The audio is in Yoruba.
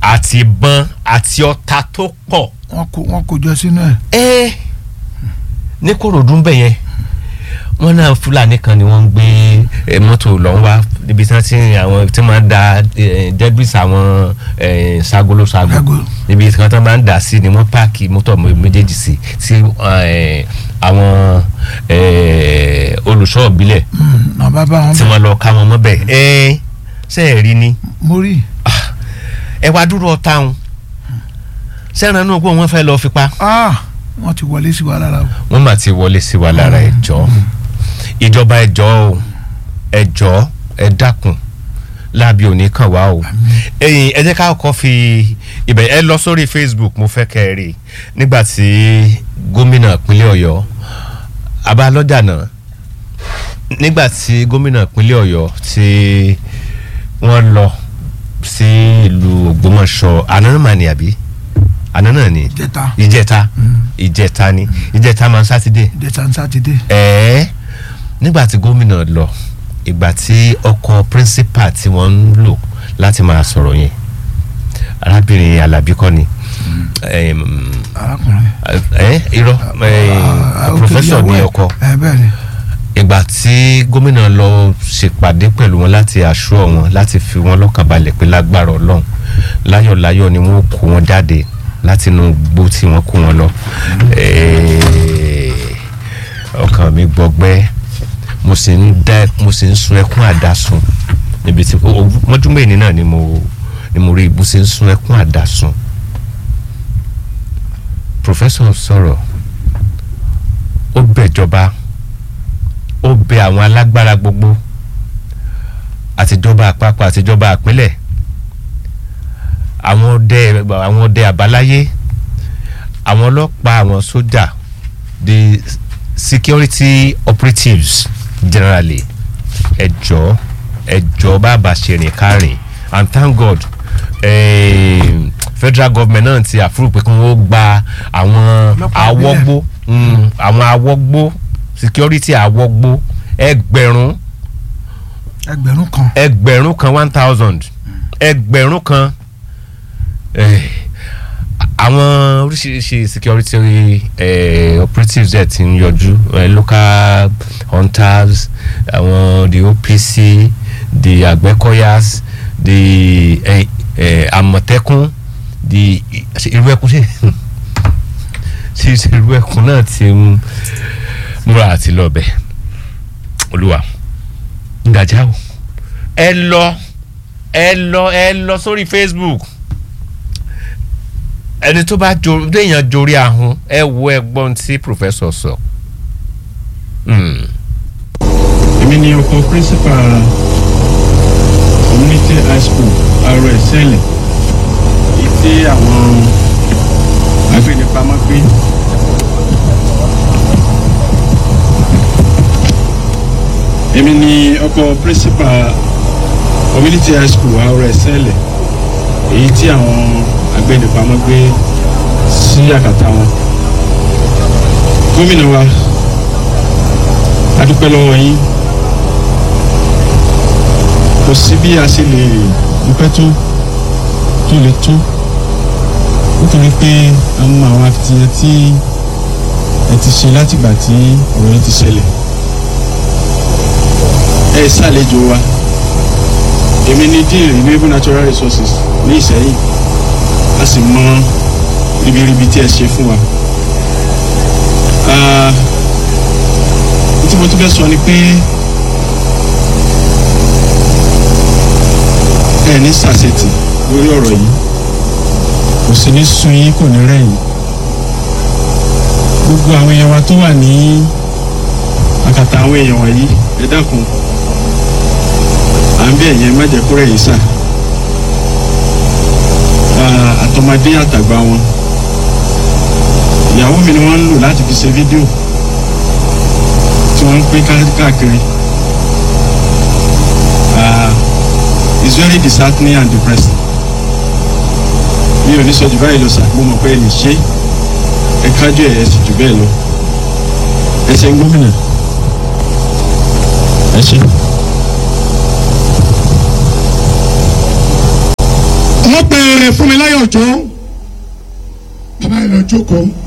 àti ìbọn àti ọta tó pọ̀ wọ́n kó wọ́n kó jọ sínú ẹ̀. ẹ ní kòròdú ń bẹ̀ yẹn wọ́n náà fúlàní kan ni wọ́n ń gbé eh, mọ́tò lọ́n wá níbi tí wọ́n ti ń àwọn tí wọ́n máa ń da eh, debris àwọn eh, sagolo sago Sago. níbi tí wọ́n máa ń dà sí ni wọ́n páàkì mọ́tò méjèèjì sí tí eh, àwọn eh, olùṣọ́ ìbílẹ̀ náà bá bá wọn tí bẹ̀. wọ́n lọ ká wọn mọ́ bẹ́ẹ̀ ẹ ṣe é rí ni mo rí ẹ wá dúró ọ̀tá wọn sẹ́ran náà pé wọ́n fẹ́ lọ́ọ́ fipá ah wọ́n ti wọlé sí wa lára o. wọ́n mà ti wọlé sí wa lára ẹjọ́ ìjọba ẹjọ́ o ẹjọ́ ẹ dákun láàbí òní kàn wá o ẹ̀yin ẹ jẹ́ ká kọ́ fi ibẹ̀ ẹ lọ sórí Facebook mo fẹ́ kẹ́ ẹ rí i nígbà tí gómìnà ìpínlẹ̀ Ọ̀yọ́ Abálọ́jà náà nígbà tí gómìnà ìpínlẹ̀ Ọ̀yọ́ tí wọ́n lọ sí ìlú Ògbómọ̀ṣọ́ àná mà ní àbí àná náà ni jẹta ìjẹta ìjẹta ni ìjẹta máa ń sátidé jẹta ń sátidé. ẹ̀ẹ́ nígbà tí gómìnà lọ ìgbà tí ọkọ̀ principal tí wọ́n ń lò láti máa sọ̀rọ̀ yẹn arábìnrin alábí kọ́ ni ẹ̀m, arákùnrin. ẹ̀ irọ́ ẹ̀, Ah, ok, professor ìyàwó ní ẹ̀. ọkọ ẹ bẹ́ẹ̀ ni. ìgbà tí gómìnà lọ ṣèpàdé pẹ̀lú wọn láti aṣọ wọn láti fi wọn lọ́kàn balẹ̀ pé lágbára ọlọ́run láyọ̀láyọ̀ ni wọ́n kó wọn jáde láti inú gbó tí wọ́n kó wọn lọ. Eh, ọkàn mi gbọgbẹ́ mo sì ń dá mo sì ń sun ẹkún àdásùn níbi tí o- o- mọ́júmọ́ ènì náà ni mo ni mo rí mo sì ń sun ẹkún àdásùn. professor sọ̀rọ̀ ó bẹ̀jọba ó bẹ àwọn alágbára gbogbo àtijọba àpapọ̀ àtijọba àpínlẹ̀ àwọn ọdẹ àwọn ọdẹ àbáláyé àwọn ọlọ́pàá àwọn sójà the security operatives generally ẹjọ́ ẹjọ́ bàbá ṣèrìn kárìn and thank God eh, federal government náà ti àfúrò pé kí wọ́n gba àwọn Ọlọ́pàá awọ́gbó mm, àwọn awọ́gbó security awọ́gbó ẹgbẹ̀rún ẹgbẹ̀rún kan. ẹgbẹ̀rún kan one thousand ẹgbẹ̀rún kan eh, àwọn oríṣiríṣi security eh, operatives ẹ̀ ti ń yọjú eh, local hunters àwọn the OPC the Àgbẹ̀kọ̀yas the eh, eh, Àmọ̀tẹ́kùn the ṣe irú ẹkùn ṣe ṣe ṣe irú ẹkùn náà ti ń múra àti lọ́ọ̀bẹ olúwa ǹdàjà o ẹ lọ ẹ lọ ẹ lọ sórí Facebook ẹni tó bá jo déèyàn jorí ahun ẹ wo ẹ̀gbọ́n tí professor sọ. Hmm. èmi ni ọkọ principal community high school arọ ẹsẹlẹ èyí tí àwọn agbẹnipamọ́ gbé èmi ni ọkọ principal community high school arọ ẹsẹlẹ èyí tí àwọn agbẹnipamọ́ gbé sí àkàtà wọn gómìnà wa a dúpẹ́ lọ́wọ́ yín kò sí bí a ṣe lè dúpẹ́ tó tó lè tó nítorí pé a mọ àwọn akitiyan tí ẹ ti ṣe látìgbà tí ọ̀rọ̀ yẹn ti ṣẹlẹ̀ ẹ ṣàlejò wa èmi ní dean renewable natural resources ní Ìṣẹ́yìn a sì mọ ribiribi tí ẹ ṣe fún wa. Ah, tí mo tún fẹ́ sọ ni pé ẹ ní sàṣetì lórí ọ̀rọ̀ yìí kò sí ní sun yín kò ní rẹ̀yìn gbogbo àwọn èèyàn wa tó wà ní àkàtà àwọn èèyàn wọ̀nyí ẹ dákun à ń bí ẹ̀yẹ má jẹ́ kó rẹ̀yìn sà Ah, àtọmọdé àtàgbà wọn ìyàwó mi ni wọ́n ń lò láti fi ṣe fídíò tí wọ́n ń pín ká- káàkiri Ah, it's very disheartening and depressing mi ò ní sọ jù báyìí lọ sà mo mọ̀ pé ẹ lè ṣe ẹ kájú ẹ̀ ẹ sì jù bẹ́ẹ̀ lọ ẹ ṣe ń gómìnà ẹ ṣe. wọ́n pe Fúnmiláyọ̀ Òjó bàbá yìí lọ jókòó